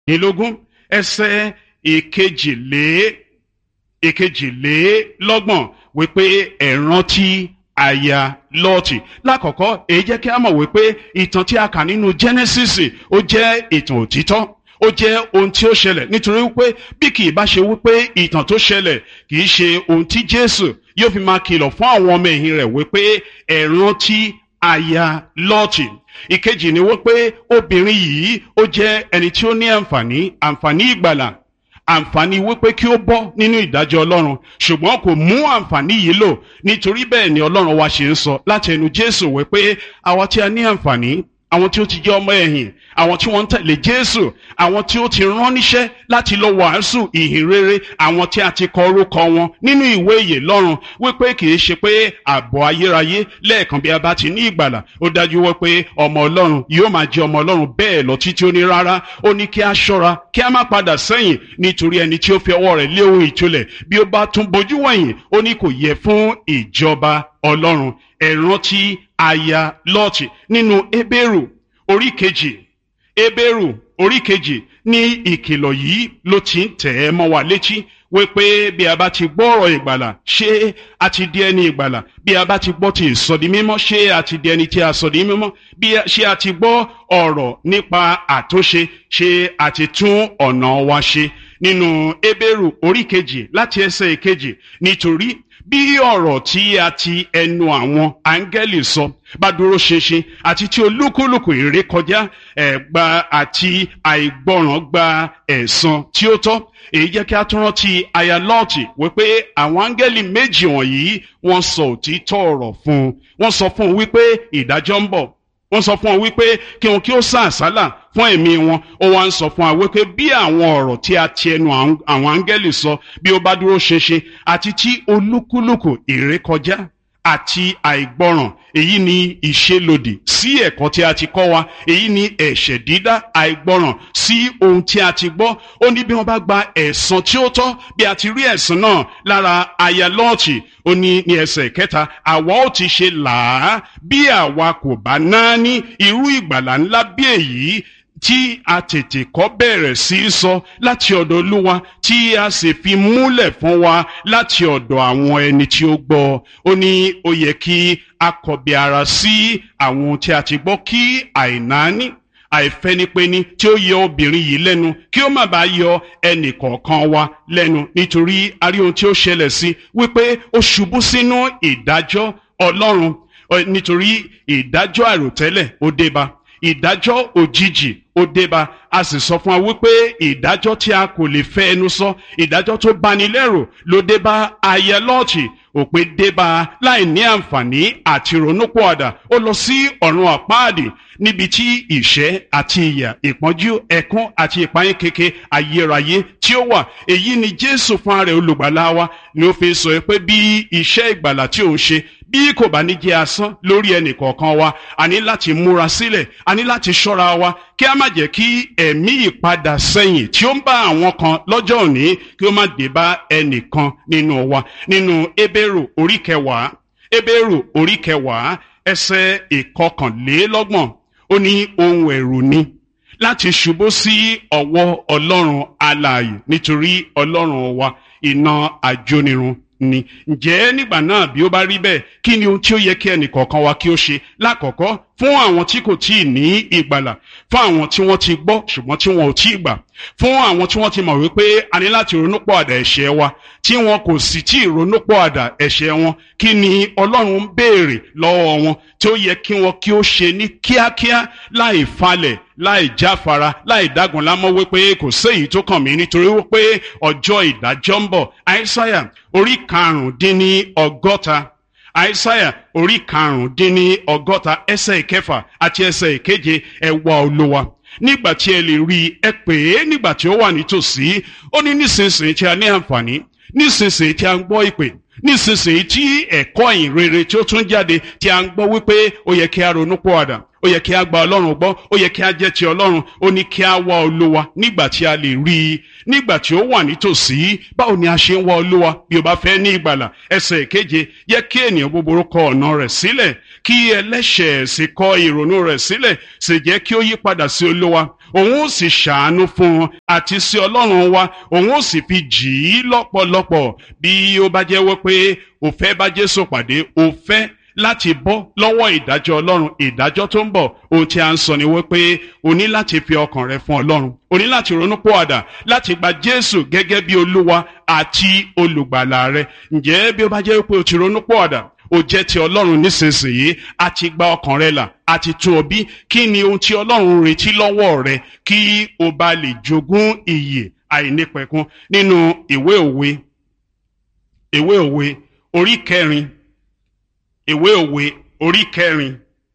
ìlógún ẹsẹ̀ ìkejìlé ìkejìlélọ́gbọ̀n wípé ẹ rántí aya lọ́ọ̀tì lákọ̀ọ́kọ́ èyí jẹ́ kí a mọ̀ wípé ìtàn tí a kà nínú Genesis ó jẹ́ ìtàn òtítọ́ ó jẹ́ ohun tí ó ṣẹlẹ̀ nítorí wípé bí kì í bá ṣe wípé ìtàn tó ṣẹlẹ̀ kì í ṣe ohun tí Jésù yóò fi máa kìlọ̀ fún àwọn ọmọ ẹ̀yìn rẹ̀ wípé ẹ rántí aya lọ́ọ̀tì ìkejì ni wípé obìnrin yìí ó jẹ́ ẹni tí ó ní àǹfààní àǹfààní ìgbàlà àǹfààní wípé kí ó bọ́ nínú ìdájọ́ ọlọ́run ṣùgbọ́n kò mú àǹfààní yìí lò nítorí bẹ́ẹ̀ ni ọlọ́run wa ṣe ń sọ láti ẹnu jésù wípé àwa tí a ní àǹfààní àwọn tí ó ti jẹ́ ọmọ ẹ̀yìn àwọn tí wọ́n ń tẹ̀lé jésù àwọn tí ó ti rán níṣẹ́ láti lọ wàásù ìhìn rere àwọn tí a ti kọ orúkọ wọn nínú ìwé ìyè lọ́run wípé kì í ṣe pé ààbọ̀ ayérayé lẹ́ẹ̀kan bí a bá ti ní ìgbàlà ó dájú wípé ọmọ ọlọ́run yóò máa jẹ́ ọmọ ọlọ́run bẹ́ẹ̀ lọ títí ó ní rárá ó ní kí a ṣọ́ra kí a má padà sẹ́yìn nítorí ẹni tí ó fi ọwọ́ rẹ̀ lé ohun ìtúlẹ̀ bí ó bá tún bojú wẹ̀yìn ó ní kò yẹ fún ìjọba ọlọ́run ẹ rántí aya lọ́ọ̀tì nínú Hébérù orí kejì Hébérù orí kejì ní ìkìlọ̀ yìí ló ti ń tẹ̀ ẹ́ mọ́ wa létí wípé bí a bá ti gbọ́ ọ̀rọ̀ ìgbàlà ṣé a ti di ẹni ìgbàlà bí a bá ti gbọ́ ti ìsọdi mímọ́ ṣé a ti di ẹni tí a sọdi mímọ́ bí ṣé a ti gbọ́ ọ̀rọ̀ nípa àtúnṣe ṣé a ti tún ọ̀nà wa ṣe nínú Hébérù orí kejì láti ẹsẹ̀ ìkejì nítorí bí ọ̀rọ̀ tí a ti ẹnu àwọn áńgẹ́lì sọ bá dúró ṣinṣin àti tí olúkúlùkù ìrékọjá ẹ̀gbà àti àìgbọràn gba ẹ̀san tí ó tọ́ èyí jẹ́ kí a tún rántí aya lọ́ọ̀tì wípé àwọn áńgẹ́lì méjì wọ̀nyí wọ́n sọ òtítọ́ ọ̀rọ̀ fún un wọ́n sọ fún un wípé ìdájọ́ ń bọ̀ wọ́n sọ fún ọ wípé kí wọn kí ó sá àsálà fún ẹ̀mí wọn ó wá ń sọ fún wa wípé bí àwọn ọ̀rọ̀ tí a ti ẹnu àwọn áńgẹ́lì sọ bí ó bá dúró ṣinṣin àti tí olúkúlùkù ìrékọjá àti àìgbọràn èyí ni ìṣelòdì sí ẹ̀kọ́ tí a ti kọ́ wa èyí ni ẹ̀ṣẹ̀ dídá àìgbọràn sí ohun tí a ti gbọ́ ó ní bí wọ́n bá gba ẹ̀san tí ó tọ́ bí a ti rí ẹ̀san náà lára aya lọ́ọ̀tì ó ní ní ẹsẹ̀ kẹta àwa ó ti ṣe làá bí àwa kò bá náà ní irú ìgbàlà ńlá bí èyí tí a tètè kọ́ bẹ̀rẹ̀ sí í sọ láti ọ̀dọ̀ olúwa tí a sì fi múlẹ̀ fún wa láti ọ̀dọ̀ àwọn ẹni tí ó gbọ́ ó ní ó yẹ kí a kọ̀bi ara sí àwọn ohun tí a ti gbọ́ kí àìnáání àìfẹ́nipẹ́ni tí ó yọ obìnrin yìí lẹ́nu kí ó má bàa yọ ẹnì kọ̀ọ̀kan wa lẹ́nu nítorí a rí ohun tí ó ṣẹlẹ̀ sí wípé ó ṣubú sínú ìdájọ́ ọlọ́run nítorí ìdájọ́ àròtẹ́lẹ̀ ó dé bá ìdájọ́ òjijì ó débá a sì sọ fún wa wípé ìdájọ́ tí a kò lè fẹ́ ẹnu sọ ìdájọ́ tó bani lẹ́rù ló débá aya lọ́ọ̀tì òpin débá láì ní àǹfààní àti ronúpọ̀àdà ó lọ sí ọ̀run àpáàdì níbi tí ìṣẹ́ àti ìyà ìpọ́njú ẹ̀kún àti ìpayín keke ayérayé tí ó wà èyí ni jésù fún ara olùgbàlà wa ni ó fi sọ pé bí iṣẹ́ ìgbàlà tí òun ṣe bí kò bá ní jẹ́ asán lórí ẹnì kọ̀ọ̀kan wa a ní láti múra sílẹ̀ a ní láti ṣọ́ra wa kí a má jẹ́ kí ẹ̀mí ìpadà sẹ́yìn tí ó ń bá àwọn kan lọ́jọ́ òní kí ó má dé bá ẹnìkan nínú wa nínú Hébérù orí kẹwàá Hébérù orí kẹwàá ẹsẹ̀ ìkọkànlélọ́gbọ̀n ó ní ohun ẹ̀rù ni láti ṣubú sí ọwọ́ Ọlọ́run alààyè nítorí Ọlọ́run wa iná àjónirun ni ǹjẹ́ nígbà náà bí ó bá rí bẹ́ẹ̀ kí ni ohun tí ó yẹ kí ẹnì kọ̀ọ̀kan wa kí ó ṣe lákọ̀ọ́kọ́ fún àwọn tí kò tíì ní ìgbàlà fún àwọn tí wọ́n ti gbọ́ ṣùgbọ́n tí wọn ò tíì gbà fún àwọn tí wọ́n ti mọ̀ wípé a ní láti ronúpọ̀ àdà ẹ̀ṣẹ̀ wa tí wọn kò sì tí ì ronúpọ̀ àdà ẹ̀ṣẹ̀ wọn kí ni Ọlọ́run ń béèrè lọ́wọ́ wọn tí ó yẹ kí wọn kí ó ṣe ní kíákíá láì falẹ̀ láì jáfara láì dágun lámọ́ wípé kò séyìí tó kàn mí nítorí wípé ọjọ́ ìdájọ́ ń bọ̀ àìsáyà orí karùndínní ọgọ́ta àìsáyà orí karùndínní ọgọ́ta ẹsẹ̀ ìkẹfà àti ẹsẹ̀ ìkeje ẹ wá Olúwa nígbà tí ẹ lè rí i ẹ pè é nígbà tí ó wà nítòsí ó ní nísinsìnyí tí a ní àǹfààní nísinsìnyí tí a ń gbọ́ ìpè nísinsìnyí tí ẹ̀kọ́ ìyìn rere tí ó tún jáde tí a ń gbọ́ wípé ó yẹ kí a ronú pọ̀àdà ó yẹ kí a gba ọlọ́run gbọ́ ó yẹ kí a jẹ́ ti ọlọ́run ó ní kí a wá olúwa nígbà tí a lè rí i nígbà tí ó wà nítòsí báwo ni a ṣe ń wá olúwa bí o bá fẹ́ ní ìgbàlà ẹsẹ̀ ìkeje yẹ kí ènìyàn búburú kọ ọ̀nà rẹ̀ sílẹ̀ kí ẹlẹ́ṣẹ̀ sì kọ ìrònú rẹ̀ sílẹ̀ sì jẹ́ kí ó yí padà sí olúwa òun ó sì ṣàánú fún un àti sí ọlọ́run wa òun ó sì fi jì í lọ́pọ̀lọpọ̀ bí ó bá jẹ́ wípé ó fẹ́ bá Jésù pàdé ó fẹ́ láti bọ́ lọ́wọ́ ìdájọ́ ọlọ́run ìdájọ́ tó ń bọ̀ ohun tí a ń sọ ni wípé o ní láti fi ọkàn rẹ fún ọlọ́run o ní láti ronú pọ̀àdà láti gba Jésù gẹ́gẹ́ bí olúwa àti olùgbàlà rẹ ǹjẹ́ bí ó bá jẹ́ wípé o ti ronú pọ̀àdà o jẹ́ ti ọlọ́run nísinsìnyí a ti gba ọkàn rẹ là a ti tún ọ bí kí ni ohun tí ọlọ́run retí lọ́wọ́ rẹ kí o bá lè jogún ìyè àìnípẹ̀kun nínú ìwé òwe ìwé òwe orí kẹrin ìwé òwe orí kẹrin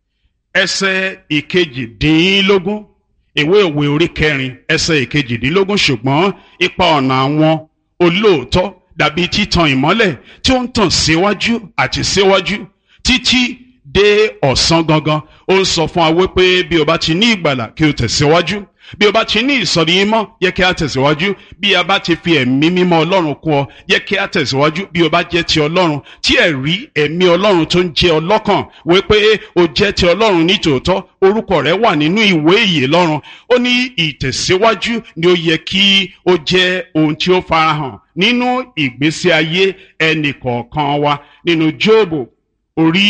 ẹsẹ̀ ìkejìdínlógún ìwé òwe orí kẹrin ẹsẹ̀ ìkejìdínlógún ṣùgbọ́n ipa ọ̀nà àwọn olóòótọ́ dàbí títan ìmọ́lẹ̀ tí ó ń tàn síwájú àti síwájú títí dé ọ̀sán gangan ó ń sọ fún wa wípé bí o bá ti ní ìgbàlà kí o tẹ̀síwájú bí o bá ti ní ìsọ̀rí mímọ́ yẹ kí a tẹ̀síwájú bí a bá ti fi ẹ̀mí mímọ́ ọlọ́run kún ọ yẹ kí a tẹ̀síwájú bí o bá jẹ́ ti ọlọ́run tí ẹ̀rí ẹ̀mí ọlọ́run tó ń jẹ́ ọlọ́kàn wípé o jẹ́ ti ọlọ́run nítòótọ́ orúkọ rẹ wà nínú ìwé ìyè lọ́run ó ní ìtẹ̀síwájú ni ó yẹ kí ó jẹ́ ohun tí ó farahàn nínú ìgbésí ayé ẹnì kọ̀ọ̀kan wa nínú Jóòbù orí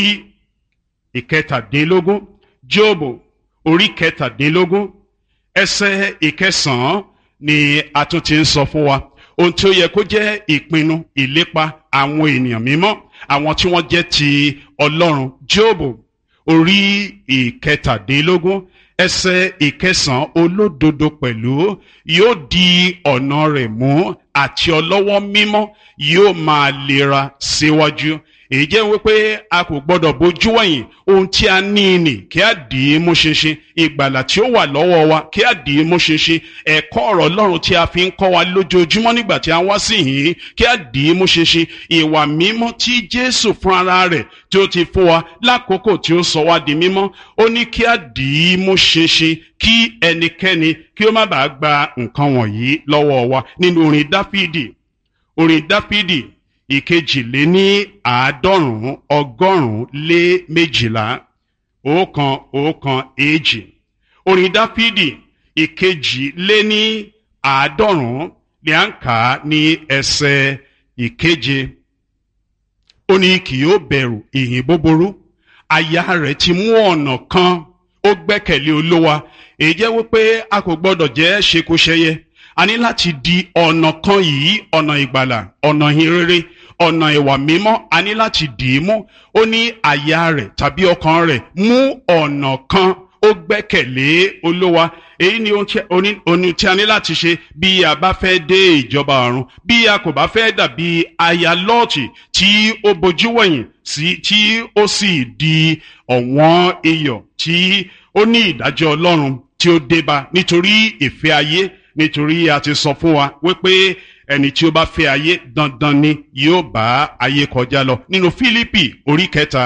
ìkẹtàdínlógún Jóòbù orí kẹtàdínlógún ẹsẹ̀ ìkẹsànán ni a tún ti ń sọ fún wa ohun tí ó yẹ kó jẹ́ ìpinnu ìlépa àwọn ènìyàn mímọ́ àwọn tí wọ́n jẹ́ ti Ọlọ́run Jóòbù orí ìkẹtàdínlógún ẹsẹ̀ ìkẹsànán olódodo pẹ̀lú yóò di ọ̀nà rẹ̀ mú àti ọlọ́wọ́ mímọ́ yóò máa lera síwájú èyí jẹ́ wípé a kò gbọ́dọ̀ bójú wẹ̀yìn ohun tí a ní nì kí a dì í mú ṣinṣin ìgbàlà tí ó wà lọ́wọ́ wa kí a dì í mú ṣinṣin ẹ̀kọ́ ọ̀rọ̀ Ọlọ́run tí a fi ń kọ́ wa lójoojúmọ́ nígbà tí a wá sí yìí kí a dì í mú ṣinṣin ìwà mímọ́ tí Jésù fún ara rẹ̀ tí ó ti fún wa lákòókò tí ó sọ wá di mímọ́ ó ní kí a dì í mú ṣinṣin kí ẹnikẹ́ni kí ó má bàa gba nǹkan wọ̀nyí lọ́wọ́ wa nínú orin Dáfídì orin Dáfídì ìkejìléní àádọ́rùn-ún ọgọ́rùn-ún lé méjìlá ọ̀kan ọ̀kan èjì orin dáfídì ìkejìléní àádọ́rùn-ún ni à ń kà á ní ẹsẹ̀ ìkeje ó ní kì yóò bẹ̀rù ìhìn búburú àyà rẹ̀ ti mú ọ̀nà kan ó gbẹ́kẹ̀lé olówa èyí jẹ́ wípé a kò gbọ́dọ̀ jẹ́ ṣekúṣẹyẹ a ní láti di ọ̀nà kan yìí ọ̀nà ìgbàlà ọ̀nà ìhìnrere ọ̀nà ìwà mímọ́ a ní láti dì í mú ó ní àyà rẹ̀ tàbí ọkàn rẹ̀ mú ọ̀nà kan ó gbẹ́kẹ̀lé olówa èyí ni ohun tí a ní láti ṣe bí a bá fẹ́ dé ìjọba ọ̀run bí a kò bá fẹ́ dàbí aya lọ́ọ̀tì tí ó bojú wẹ̀yìn sí tí ó sì di ọ̀wọ́n iyọ̀ tí ó ní ìdájọ́ ọlọ́run tí ó débá nítorí ìfẹ́ ayé nítorí a ti sọ fún wa wípé ẹni tí ó bá fẹ́ ayé dandan ni yóò bá ayé kọjá lọ nínú Fílípì orí kẹta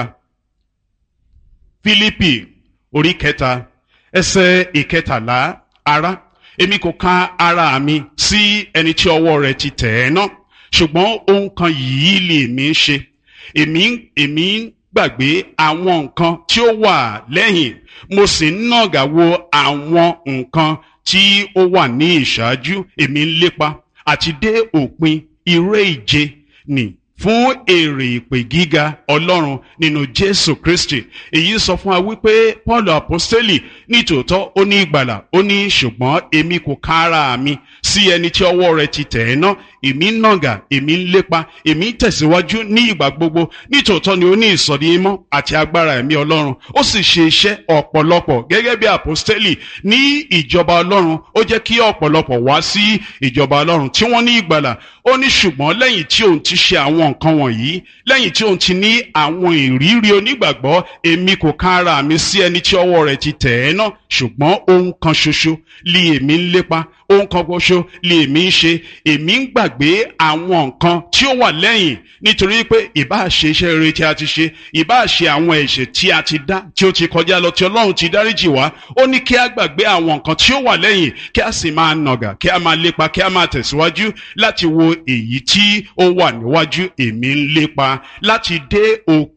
Fílípì orí kẹta ẹsẹ̀ ìkẹtàlá ará èmi kò ka ara mi sí ẹni tí ọwọ́ rẹ̀ ti tẹ̀ ẹ́ ná ṣùgbọ́n ohun kan yìí lè mí ṣe èmi èmi gbàgbé àwọn nǹkan tí ó wà lẹ́yìn mo sì ń nàgà wo àwọn nǹkan tí ó wà ní ìṣáájú èmi ń lépa àti dé òpin iré ìje nì fún èrè ìpè gíga ọlọ́run nínú jésù kristi èyí sọ fún wa wípé paul apostoli nítòótọ́ ó ní ìgbàlà ó ní ṣùgbọ́n èmi kò ká ara mi sí ẹni tí ọwọ́ rẹ̀ ti tẹ̀ ẹ́ ná èmi ń nàgà èmi ń lépa èmi ń tẹ̀síwájú ní ìgbà gbogbo nítòótọ́ ni ó ní ìsọ̀rí mímọ́ àti agbára ẹ̀mí ọlọ́run ó sì ṣe iṣẹ́ ọ̀pọ̀lọpọ̀ gẹ́gẹ́ bí apostoli ní ìjọba ọlọ́run ó jẹ́ kí ọ̀pọ̀lọpọ̀ wá sí ìjọba ọlọ́run tí wọ́n ní ìgbàlà ó ní ṣùgbọ́n lẹ́yìn tí òun ti ṣe àwọn nǹkan wọ̀nyí lẹ́yìn tí òun ti ní àwọn ìrírí onígbàgbọ́ èmi kò ká ara mi sí ẹni tí ọwọ́ rẹ̀ ti tẹ̀ ẹ́ ná ṣùgbọ́n ohun kan ṣoṣo lé èmi ń lépa ohun kan ṣoṣo lé èmi ń ṣe èmi ń gbàgbé àwọn nǹkan tí ó wà lẹ́yìn nítorí pé ìbáà ṣe iṣẹ́ rere tí a ti ṣe ìbáà ṣe àwọn ẹ̀ṣẹ̀ tí a ti dá tí ó ti kọjá lọ tí ọlọ́run ti dáríjì wá ó ní kí a gbàgbé àwọn nǹkan tí ó wà lẹ́yìn kí a sì máa nàgà kí a máa lépa kí a máa tẹ̀síwájú láti wo èyí tí ó wà níwájú èmi ń lépa láti dé òpin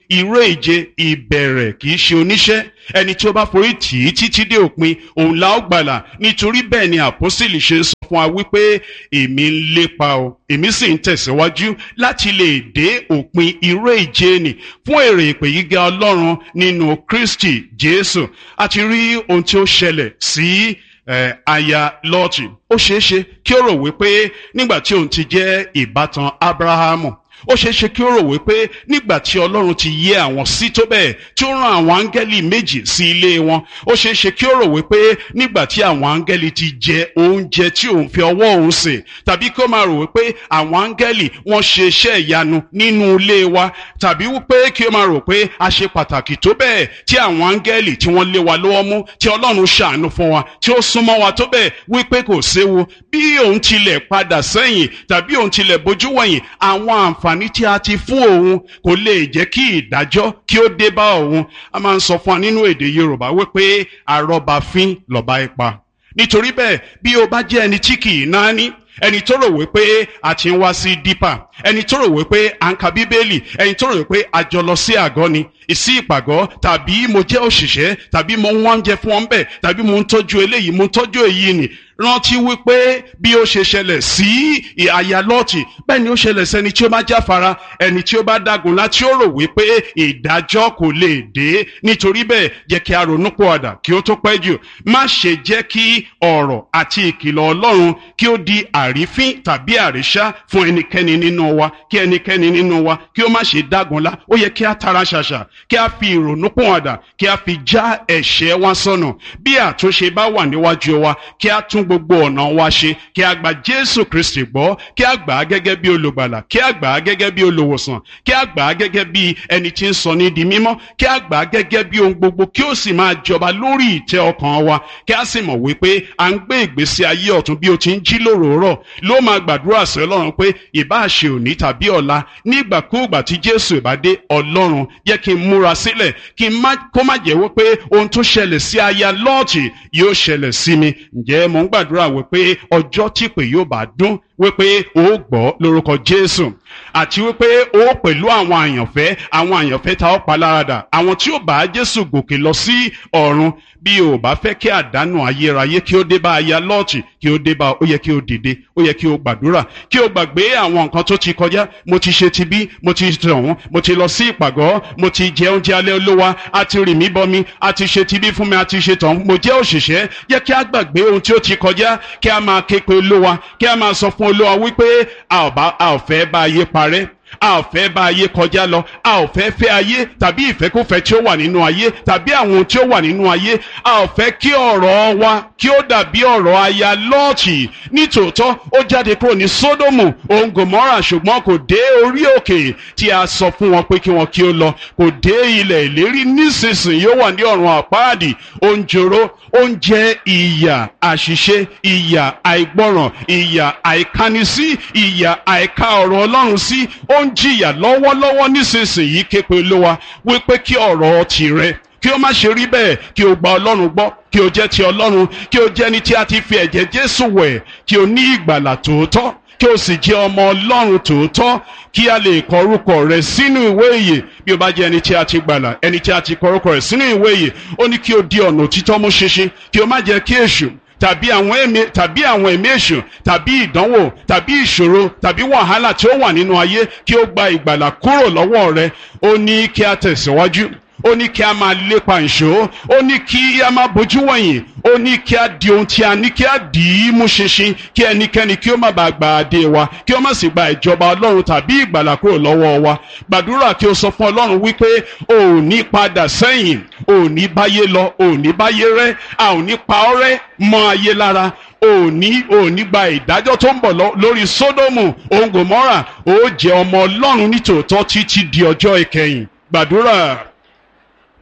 irú ìje ìbẹ̀rẹ̀ kì í ṣe oníṣẹ́ ẹni tí ó bá forí tì í títí dé òpin òun la ó gbàlà nítorí bẹ́ẹ̀ ni àpọ́sítélì ṣe sọ fún wa wípé èmi ń lépa o èmi sì ń tẹ̀síwájú láti lè dé òpin irú ìje nì fún èrè ìpè gíga ọlọ́run nínú kristi jésù àti rí ohun tí ó ṣẹlẹ̀ sí eh, aya lọ́ọ̀tì ó ṣeé ṣe kí ó rò wípé nígbà tí òun ti jẹ́ ìbátan abrahamu ó ṣeé ṣe kí ó rò wípé nígbà tí ọlọ́run ti yẹ àwọn sí tó bẹ́ẹ̀ tí ó rán àwọn áńgẹ́lì méjì sí ilé wọn ó ṣeé ṣe kí ó rò wípé nígbà tí àwọn áńgẹ́lì ti jẹ oúnjẹ tí òun fi ọwọ́ òun sè tàbí kí ó máa rò wípé àwọn áńgẹ́lì wọ́n ṣe iṣẹ́ ìyanu nínú ilé wa tàbí wípé kí ó máa rò pé a ṣe pàtàkì tó bẹ́ẹ̀ tí àwọn áńgẹ́lì tí wọ́n lé wa lọ́wọ́ mú tí ọlọ́run ṣàánú fún wa tí ó súnmọ́ wa tó bẹ́ẹ̀ wípé kò séwu bí òun tilẹ̀ padà sẹ́yìn tàbí òun tilẹ̀ bójú wẹ̀yìn àwọn àǹfààní tí a ti fún òun kò lè jẹ́ kí ìdájọ́ kí ó dé bá òun a máa ń sọ fún wa nínú èdè yorùbá wípé àrọ́bàfín lọ́ba ipa nítorí bẹ́ẹ̀ bí o bá jẹ́ ẹni tí kì í náání ẹni tó rò wípé a ti ń wá sí dípà ẹni tó rò wípé à ń ka bíbélì ẹni tó rò wípé a jọ lọ sí àgọ́ ni ìsí ìpàgọ́ tàbí mo jẹ́ òṣìṣẹ́ tàbí mo ń wá oúnjẹ fún ọ́n bẹ̀ tàbí mo ń tọ́jú eléyìí mo ń tọ́jú èyí nì rántí wípé bí ó ṣe ṣẹlẹ̀ sí àyà lọ́ọ̀tì bẹ́ẹ̀ ni ó ṣẹlẹ̀ sẹ́ni tí ó bá jáfara ẹni tí ó bá dágun láti ó rò wípé ìdájọ́ kò lè dé nítorí bẹ́ẹ̀ jẹ́ kí a ronú pọ̀àdà kí ó tó pẹ́ jù má ṣe jẹ́ kí ọ̀rọ̀ àti ìkìlọ̀ ọlọ́run kí ó di àrífín tàbí àríṣá fún ẹnikẹ́ni nínú wa kí ẹnikẹ́ni nínú wa kí ó má ṣe dágunlá ó yẹ kí a tara ṣàṣà kí a fi ìrònú pọ̀àdà kí a fi já ẹ̀ṣẹ̀ wa sọnù bí àtúnṣe bá wà níwájú wa kí a tún gbogbo ọ̀nà wa ṣe kí a gba jésù kristi gbọ́ kí a gbà á gẹ́gẹ́ bí olùgbàlà kí a gbà á gẹ́gẹ́ bí olùwòsàn kí a gbà á gẹ́gẹ́ bí ẹni tí ń sọ ní di mímọ́ kí a gbà á gẹ́gẹ́ bí ohun gbogbo kí ó sì máa jọba lórí ìtẹ́ ọkàn wa kí a sì mọ̀ wípé à ń gbé ìgbésí ayé ọ̀tún bí o ti ń jí lóròórọ̀ ló máa gbàdúrà sí ọlọ́run pé ìbá ṣe òní tàbí ọ̀la nígbàkúùgbà tí jésù ìbá dé ọlọ́run jẹ́ kí n múra sílẹ̀ kí n má kó má jẹ́ wípé ohun tó ṣẹlẹ̀ sí aya lọ́ọ̀tì yóò ṣẹlẹ̀ sí mi ǹjẹ́ mò ń gbàdúrà wípé ọjọ́ tí pè yóò bá dún wípé o gbọ́ lórúkọ jésù àti wípé o pẹ̀lú àwọn àyànfẹ́ àwọn àyànfẹ́ ta ọ́ paláradà àwọn tí ó bá jésù gòkè lọ sí ọ̀run bí o bá fẹ́ kí àdánù ayérayé kí ó dé bá aya lọ́ọ̀tì kí ó dé bá ó yẹ kí o dìde ó yẹ kí o gbàdúrà kí o gbàgbé àwọn nǹkan tó ti kọjá mo ti ṣe ti bí mo ti tọ̀hún mo ti lọ sí ìpàgọ́ mo ti jẹ oúnjẹ alẹ́ olówá a ti rì mí bọmi a ti ṣe ti bí fún mi a ti ṣe tọ̀hún mo jẹ́ òṣìṣẹ́ yẹ kí a gbàgbé ohun tí ó ti kọjá kí a máa ké pe olówá kí a máa sọ fún olówá wípé a ò fẹ́ bá ayé parẹ́ a ò fẹ́ bá ayé kọjá lọ a ò fẹ́ fẹ́ ayé tàbí ìfẹ́kùfẹ́ tí ó wà nínú ayé tàbí àwọn ohun tí ó wà nínú ayé a ò fẹ́ kí ọ̀rọ̀ wa kí ó dàbí ọ̀rọ̀ aya lọ́ọ̀tì nítòótọ́ ó jáde kúrò ní sódòmù òun gòmọ́rà ṣùgbọ́n kò dé orí òkè tí a sọ fún wọn pé kí wọn kí ó lọ kò dé ilẹ̀ ìlérí nísinsìnyí ó wà ní ọ̀run àpáàdì ó ń jòrò ó ń jẹ ìyà àṣìṣe ìyà àìgbọràn ìyà àìkánisí ìyà àìka ọ̀rọ̀ ọlọ́run sí ó ń jìyà lọ́wọ́lọ́wọ́ nísinsìnyí képe olówa wípé kí ọ̀rọ̀ tirẹ̀ kí ó má ṣe rí bẹ́ẹ̀ kí o gba ọlọ́run gbọ́ kí o jẹ́ ti ọlọ́run kí o jẹ́ ní tí a ti fi ẹ̀jẹ̀ jésù wẹ̀ kí o ní ìgbàlà tòótọ́ kí o sì jẹ́ ọmọ ọlọ́run tòótọ́ kí a lè kọ orúkọ rẹ sínú ìwé ìyè bí o bá jẹ́ ẹni tí a ti gbàlà ẹni tí a ti kọ orúkọ rẹ sínú ìwé ìyè ó ní kí o di ọ̀nà òtítọ́ mú ṣinṣin kí o má jẹ́ kí èṣù tàbí àwọn ẹ̀mí tàbí àwọn ẹ̀mí èṣù tàbí ìdánwò tàbí ìṣòro tàbí wàhálà tí ó wà nínú ayé kí ó gba ìgbàlà kúrò lọ́wọ́ rẹ ó ní kí a tẹ̀síwájú ó ní kí a máa lépa ìṣó ó ní kí a máa bójú wọ̀nyí ó ní kí a di ohun tí a ní kí a dì í mú ṣinṣin kí ẹnikẹ́ni kí ó má bàa gba adé wa kí ó má sì gba ìjọba ọlọ́run tàbí ìgbàlà kúrò lọ́wọ́ wa gbàdúrà kí o sọ fún ọlọ́run wípé o ò ní padà sẹ́yìn o ò ní báyé lọ o ò ní báyé rẹ́ a ò ní pa ọ́ rẹ́ mọ́ ayé lára o ò ní o ò ní gba ìdájọ́ tó ń bọ̀ lórí sódómù òun gòmọ́rà o ó jẹ́ ọmọ ọlọ́run nítòótọ́ títí di ọjọ́ ìkẹyìn gbàdúrà.